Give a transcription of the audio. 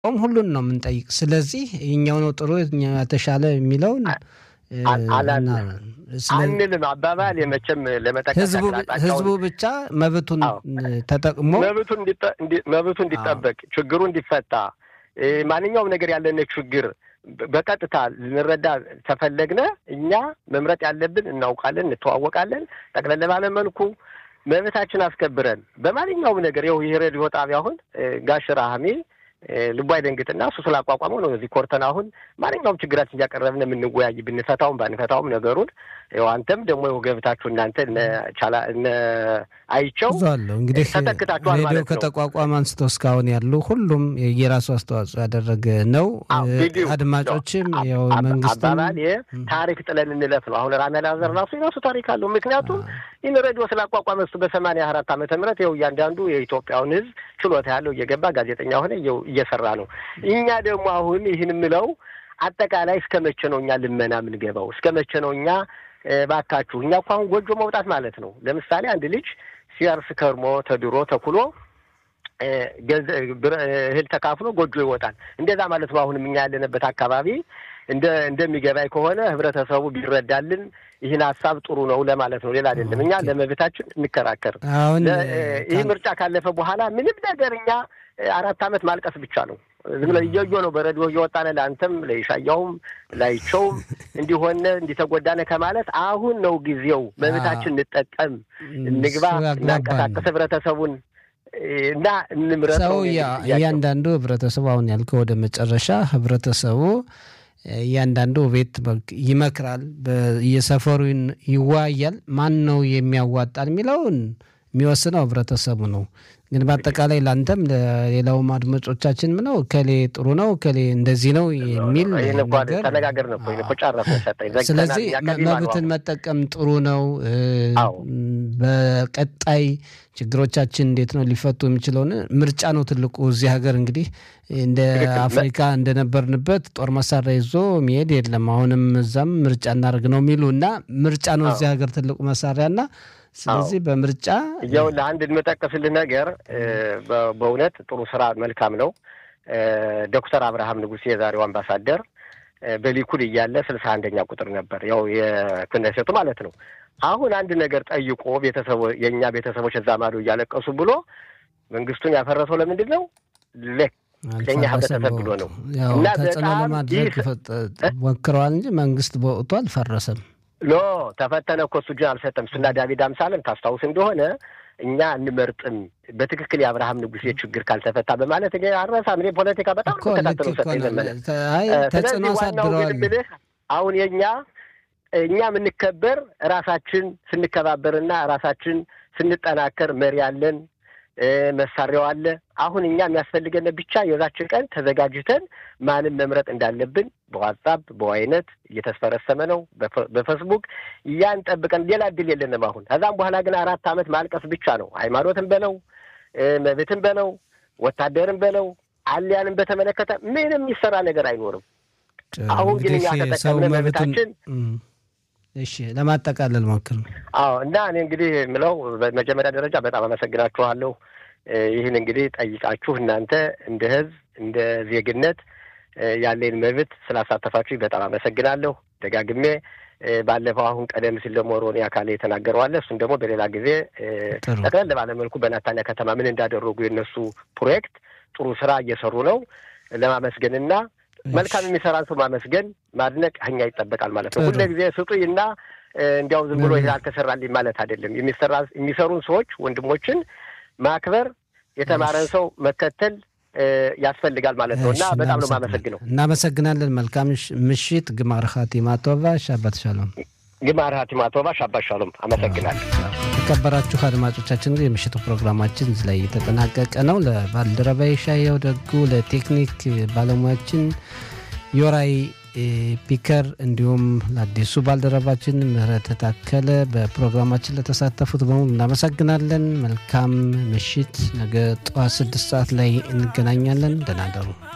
ቆም ሁሉን ነው የምንጠይቅ። ስለዚህ የኛው ነው ጥሩ የኛው የተሻለ የሚለውን አንልም። አባባል የመቼም ለመጠቀም ህዝቡ ብቻ መብቱን ተጠቅሞ መብቱ እንዲጠበቅ ችግሩ እንዲፈታ ማንኛውም ነገር ያለን ችግር በቀጥታ ልንረዳ ተፈለግነ እኛ መምረጥ ያለብን እናውቃለን፣ እንተዋወቃለን። ጠቅለል ባለ መልኩ መብታችን አስከብረን በማንኛውም ነገር ይኸው ይህ ሬዲዮ ጣቢያ አሁን ጋሽ ራህሜ ልቡ አይደንግጥና እሱ ስላቋቋመው ነው እዚህ ኮርተን አሁን ማንኛውም ችግራችን እያቀረብን የምንወያይ ብንፈታውም ባንፈታውም ነገሩን ይኸው አንተም ደግሞ ይኸው ገብታችሁ እናንተ ቻላ እነ አይቸው አለሁ እንግዲህ ተተክታችኋል ሬዲዮ ማለት ነው። ከተቋቋመ አንስቶ እስካሁን ያሉ ሁሉም የራሱ አስተዋጽኦ ያደረገ ነው። ቪዲዮ አድማጮችም ያው መንግስትም አባባል ታሪክ ጥለን እንለፍ ነው። አሁን ራሜ አላዘር ራሱ የራሱ ታሪክ አለው። ምክንያቱም ይህን ሬዲዮ ስላቋቋመ እሱ በሰማንያ አራት ዓመተ ምህረት ይኸው እያንዳንዱ የኢትዮጵያውን ሕዝብ ችሎታ ያለው እየገባ ጋዜጠኛ ሆነ እየሰራ ነው። እኛ ደግሞ አሁን ይህን የምለው አጠቃላይ እስከ መቼ ነው እኛ ልመና የምንገባው? እስከ መቼ ነው እኛ ባካችሁ እኛ እኮ አሁን ጎጆ መውጣት ማለት ነው። ለምሳሌ አንድ ልጅ ሲያርስ ከርሞ ተድሮ ተኩሎ እህል ተካፍሎ ጎጆ ይወጣል። እንደዛ ማለት ነው። አሁንም እኛ ያለንበት አካባቢ እንደ እንደሚገባኝ ከሆነ ህብረተሰቡ ቢረዳልን ይህን ሀሳብ ጥሩ ነው ለማለት ነው። ሌላ አይደለም። እኛ ለመብታችን እንከራከር። አሁን ይህ ምርጫ ካለፈ በኋላ ምንም ነገር እኛ አራት ዓመት ማልቀስ ብቻ ነው። ዝም ብለን እየዮ ነው በረዲዮ እየወጣነ ለአንተም ለይሻያውም ላይቸውም እንዲሆነ እንዲተጎዳነ ከማለት አሁን ነው ጊዜው። መብታችን እንጠቀም፣ እንግባ፣ እናንቀሳቀስ ህብረተሰቡን እና እንምረጥ ሰው ነው እያንዳንዱ ህብረተሰቡ አሁን ያልከው ወደ መጨረሻ ህብረተሰቡ እያንዳንዱ ቤት ይመክራል፣ በየሰፈሩ ይወያያል። ማን ነው የሚያዋጣን የሚለውን የሚወስነው ህብረተሰቡ ነው። ግን በአጠቃላይ ለአንተም ለሌላውም አድማጮቻችን ምነው እከሌ ጥሩ ነው እከሌ እንደዚህ ነው የሚል ነገር ተነጋገርን እኮ ይሄን እኮ ጨረስን፣ ሰጠኝ ዘግተናል። ስለዚህ እኛ ከዚህ መብትን ባለው መጠቀም ጥሩ ነው። አዎ። በቀጣይ ችግሮቻችን እንዴት ነው ሊፈቱ የሚችለውን ምርጫ ነው ትልቁ። እዚህ ሀገር እንግዲህ እንደ ትክክል። አፍሪካ እንደነበርንበት ጦር መሳሪያ ይዞ መሄድ የለም። አሁንም እዛም ምርጫ እናደርግ ነው የሚሉ እና ምርጫ ነው እዚህ ሀገር ትልቁ መሳሪያ እና ስለዚህ በምርጫ ይኸውልህ አንድ የምጠቅስልህ ነገር በ- በእውነት ጥሩ ስራ መልካም ነው። ዶክተር አብርሃም ንጉሴ የዛሬው አምባሳደር በሊኩድ እያለ ስልሳ አንደኛ ቁጥር ነበር፣ ያው የክነሴቱ ማለት ነው። አሁን አንድ ነገር ጠይቆ ቤተሰቦ የእኛ ቤተሰቦች እዛ ማዶ እያለቀሱ ብሎ መንግስቱን ያፈረሰው ለምንድን ነው? ለ- ለእኛ ህብረተሰብ ብሎ ነው። ያው እና ተጽዕኖ በጣም ለማድረግ ይህ- ፈጥ- ሞክረዋል እንጂ መንግስት በወቅቱ አልፈረሰም። ሎ ተፈተነ እኮ እሱ እጁን አልሰጠም። እሱና ዳዊት አምሳለን ታስታውስ እንደሆነ እኛ እንመርጥም በትክክል የአብርሃም ንጉሴ ችግር ካልተፈታ በማለት እኔ አልረሳም። እኔ ፖለቲካ በጣም እኮ የምከታተለው ልክ እኮ ሰጠኝ ነው። ዘመነ። ተ- አይ ተጽዕኖ ስለዚህ ዋናው ግን አሳድረዋል። የምልህ አሁን የእኛ እኛ የምንከበር ራሳችን ስንከባበርና ራሳችን ስንጠናከር መሪ አለን፣ እ፣ መሳሪያው አለ። አሁን እኛ የሚያስፈልገን ብቻ የዛችን ቀን ተዘጋጅተን ማንም መምረጥ እንዳለብን በዋትሳፕ በዋይነት እየተስፈረሰመ ነው፣ በፈ- በፌስቡክ ያን ጠብቀን ሌላ እድል የለንም። አሁን ከዛም በኋላ ግን አራት ዓመት ማልቀስ ብቻ ነው። ሃይማኖትን በለው እ፣ መብትን በለው ወታደርን በለው አልያንም በተመለከተ ምንም የሚሰራ ነገር አይኖርም። አሁን ግን እኛ እንግዲህ ሰው ተጠቀምነ መብቱን መብታችን እም፣ እሺ ለማጠቃለል ሞክር። አዎ እና እኔ እንግዲህ የምለው በመጀመሪያ ደረጃ በጣም አመሰግናችኋለሁ። እ፣ ይህን እንግዲህ ጠይቃችሁ እናንተ እንደ ሕዝብ እንደ ዜግነት እ፣ ያለኝ መብት ስላሳተፋችሁ በጣም አመሰግናለሁ። ደጋግሜ እ፣ ባለፈው አሁን ቀደም ሲል ደግሞ ሮኒ አካሌ የተናገረዋለ እሱን ደግሞ በሌላ ጊዜ እ፣ ጥሩ። ጠቅለል ባለ መልኩ በናታንያ ከተማ ምን እንዳደረጉ የነሱ ፕሮጀክት ጥሩ ስራ እየሰሩ ነው ለማመስገንና መልካም የሚሰራን ሰው ማመስገን ማድነቅ እኛ ይጠበቃል ማለት ነው። ጥሩ። ሁለ ጊዜ ስጡኝ እና እ፣ እንዲያው ዝም ብሎ ይሄ አልተሰራልኝ ማለት አይደለም። የሚሰራ የሚሰሩን ሰዎች ወንድሞችን ማክበር የተማረን ሰው መከተል እ፣ ያስፈልጋል ማለት ነው እና እሺ፣ በጣም ነው እናመሰግናለን። የማመሰግነው። እናመሰግናለን። መልካም ምሽ- ምሽት። ግማር ኻቲማ ቶባ ሻባት ሻሎም። ግማር ሀቲማ ቶባ ሻባት ሻሎም። አመሰግናለሁ። የተከበራችሁ አድማጮቻችን እንግዲህ የምሽቱ ፕሮግራማችን እዚህ ላይ የተጠናቀቀ ነው። ለባልደረባዬ ሻየው ደጉ፣ ለቴክኒክ ባለሙያችን ዮራይ እ፣ ፒከር እንዲሁም ለአዲሱ ባልደረባችን ምህረት ታከለ በፕሮግራማችን ለተሳተፉት በሙሉ እናመሰግናለን። መልካም ምሽት። ነገ ጠዋት ስድስት ሰዓት ላይ እንገናኛለን። ደህና ደሩ።